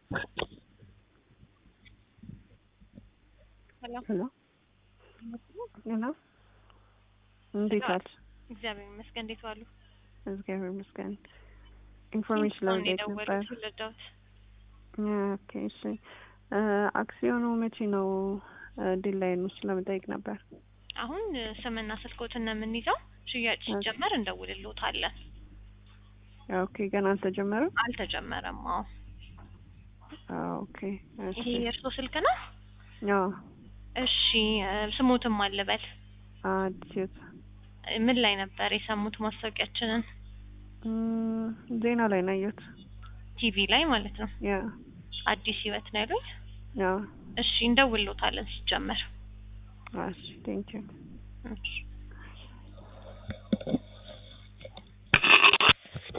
ሄሎ ሄሎ ሄሎ፣ እንዴት ዋልሽ? እግዚአብሔር ይመስገን። እንዴት ዋሉ? እግዚአብሔር ይመስገን። ኢንፎርሜሽን ለመጠየቅ ነበር። የደወሉት ልርዳዎት? ኦኬ እሺ። አክሲዮኑ መቼ ነው ዲል ላይ ነው? ለመጠየቅ ነበር። አሁን ስምና ስልኮትን ነው የምንይዘው። ሽያጭ ሲጀመር እንደውልልዎታለን። ኦኬ ገና አልተጀመረም? አልተጀመረም። አዎ። ኦኬ እሺ። ይሄ የእርስዎ ስልክ ነው? አዎ እሺ ስሙትም አልበል። አዲስ ህይወት ምን ላይ ነበር የሰሙት ማስታወቂያችንን? እም፣ ዜና ላይ ነው ያየሁት። ቲቪ ላይ ማለት ነው። ያ አዲስ ህይወት ነው ያሉኝ? ያ እሺ እንደውልልዎታለን ሲጀመር። እሺ ቴንኪው እሺ